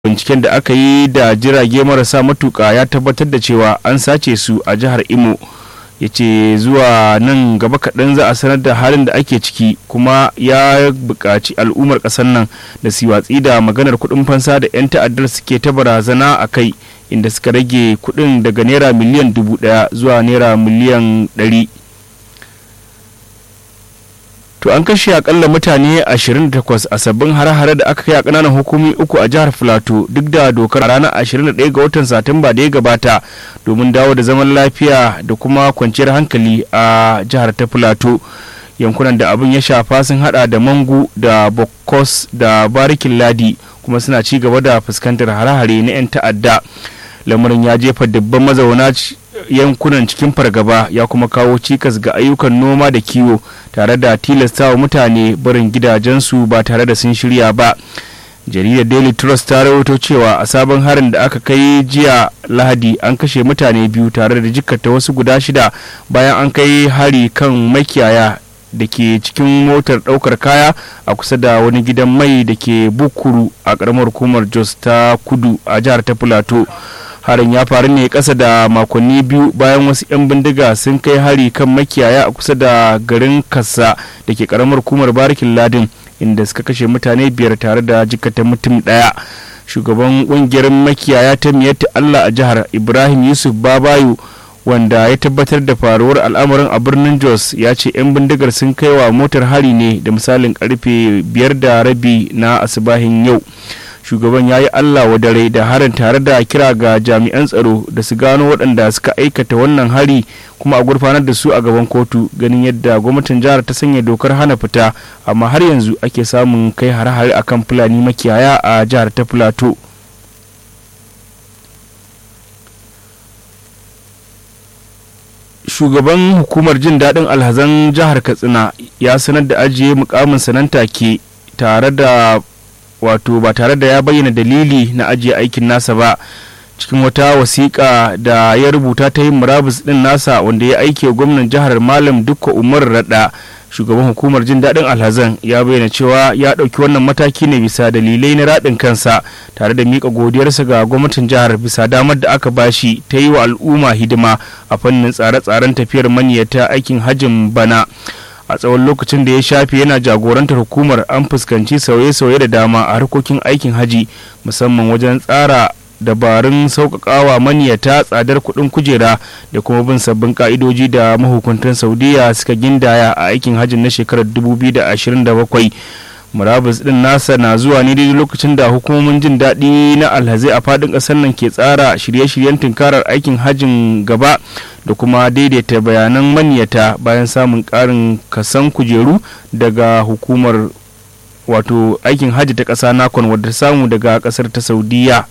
binciken da aka yi da jirage marasa matuka ya tabbatar da cewa an sace su a jihar imo ya ce zuwa nan gaba kaɗan za a sanar da halin da ake ciki kuma ya buƙaci al'ummar ƙasar nan da su watsi da maganar kuɗin fansa da 'yan ta'addar suke ta barazana a kai inda suka rage kuɗin daga naira miliyan dubu ɗaya zuwa naira miliyan ɗari to an kashe akalla mutane 28 a sabbin hare-hare da aka kai a kananan hukumi uku a jihar filato duk da dokar ranar 21 ga watan satumba da ya gabata domin dawo da zaman lafiya da kuma kwanciyar hankali a jihar ta filato yankunan da abin ya shafa sun hada da mangu da bokos da barikin ladi kuma suna ci gaba da fuskantar hare-hare na 'yan ta'adda lamarin ya jefa dubban mazauna yankunan cikin fargaba ya kuma kawo cikas ga ayyukan noma da kiwo tare da tilastawa mutane barin gidajensu ba tare da sun shirya ba jaridar daily trust ta rawaito cewa a sabon harin da aka kai jiya lahadi an kashe mutane biyu tare da jikkata wasu guda shida bayan an kai hari kan makiyaya da ke cikin motar daukar kaya a kusa da wani gidan mai da ke bukuru a karamar hukumar jos ta kudu a jihar ta plateau harin ya faru ne kasa da makonni biyu bayan wasu 'yan bindiga sun kai hari kan makiyaya a kusa da garin kasa da ke karamar hukumar barikin ladin inda suka kashe mutane biyar tare da jikata mutum daya shugaban kungiyar makiyaya ta miyatta allah a jihar ibrahim yusuf babayu wanda ya tabbatar da faruwar al'amarin a birnin jos ya ce 'yan bindigar sun kai wa motar hari ne da misalin karfe biyar da rabi na asibahin yau shugaban ya yi allah wa dare da harin tare da kira ga jami'an tsaro da su gano waɗanda suka aikata wannan hari kuma a gurfanar da su a gaban kotu ganin yadda gwamnatin jihar ta sanya dokar hana fita amma har yanzu ake samun kai hare-hare akan fulani makiyaya a jihar ta plateau shugaban hukumar jin daɗin alhazan jihar katsina ya sanar da ajiye mukamin sanan take tare da wato ba tare da ya bayyana dalili na ajiye aikin nasa ba cikin wata wasiƙa da ya rubuta ta yin murabus ɗin nasa wanda ya aike gwamnan jihar malam dukka umar raɗa shugaban hukumar jin daɗin alhazan ya bayyana cewa ya ɗauki wannan mataki ne bisa dalilai na raɗin kansa tare da miƙa godiyarsa ga gwamnatin jihar bisa damar da aka bashi ta yi wa al'umma hidima a fannin tsare-tsaren tafiyar maniyata aikin hajjin bana a tsawon lokacin da ya shafe yana jagorantar hukumar an fuskanci sauye-sauye da dama a harkokin aikin haji musamman wajen tsara dabarun sauƙaƙawa maniyata tsadar kuɗin kujera da kuma bin sabbin ƙa'idoji da mahukuntan saudiya suka gindaya a aikin hajjin na shekarar 2027 murabus din nasa na zuwa ne daidai lokacin da hukumomin jin daɗi na alhazai a faɗin ƙasar nan ke tsara shirye-shiryen tunkarar aikin hajjin gaba da kuma daidaita bayanan maniyata bayan samun ƙarin kasan kujeru daga hukumar wato aikin hajji ta ƙasa nakon wadda samu daga ƙasar ta saudiya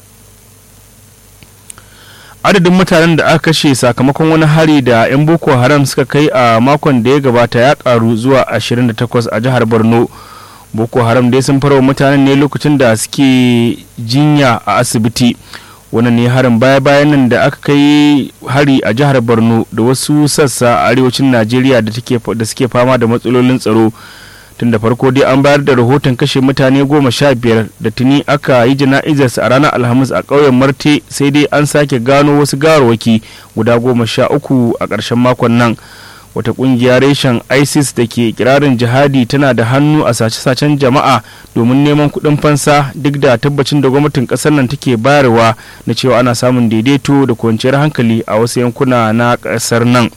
adadin mutanen da aka kashe sakamakon wani hari da 'yan boko haram suka kai a makon da ya gabata ya karu zuwa 28 a jihar borno boko haram dai sun farwa mutanen ne lokacin da suke jinya a asibiti wannan ne harin baya-bayan nan da aka kai hari a jihar borno da wasu sassa a arewacin najeriya da suke fama da matsalolin tsaro tun da farko dai an bayar da rahoton kashe mutane goma sha biyar da tuni aka yi jana'izarsa a ranar alhamis a ƙauyen marte sai dai an sake gano wasu gawarwaki guda goma sha uku a ƙarshen makon nan wata ƙungiya reshen isis da ke kirarin jihadi tana da hannu a sace-sacen jama'a domin neman kuɗin fansa duk da tabbacin da gwamnatin ƙasar nan take bayarwa na cewa ana samun daidaito da kwanciyar hankali a wasu yankuna na ƙasar nan.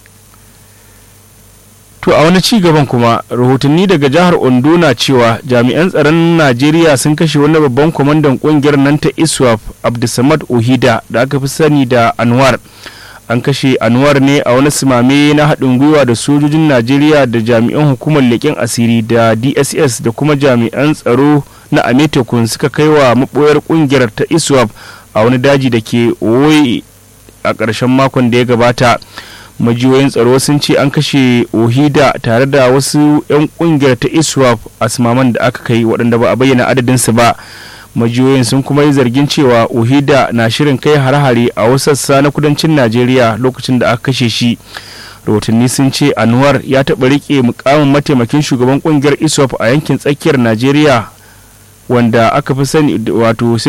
To a wani ci gaban kuma rahotanni daga jihar Ondo na cewa jami'an tsaron Najeriya sun kashe wani babban kwamandan kungiyar nan ta ISWAP Abdulsamad Ohida da aka fi sani da Anwar. An kashe Anwar ne a wani simame na haɗin gwiwa da sojojin Najeriya da jami'an hukumar leƙen asiri da DSS da kuma jami'an tsaro na Ametekun suka kai wa maɓoyar kungiyar ta ISWAP a wani daji da ke Owoye a ƙarshen makon da ya gabata. majiyoyin tsaro sun ce an kashe ohida tare da wasu 'yan kungiyar ta iswap a simaman da aka kai waɗanda ba a bayyana adadinsu ba majiyoyin sun kuma yi zargin cewa ohida na shirin kai hare-hare a wasu sassa na kudancin najeriya lokacin da aka kashe shi rahotanni sun ce anwar ya taɓa riƙe mukamin mataimakin shugaban kungiyar iswap a yankin tsakiyar najeriya wanda aka fi sani wato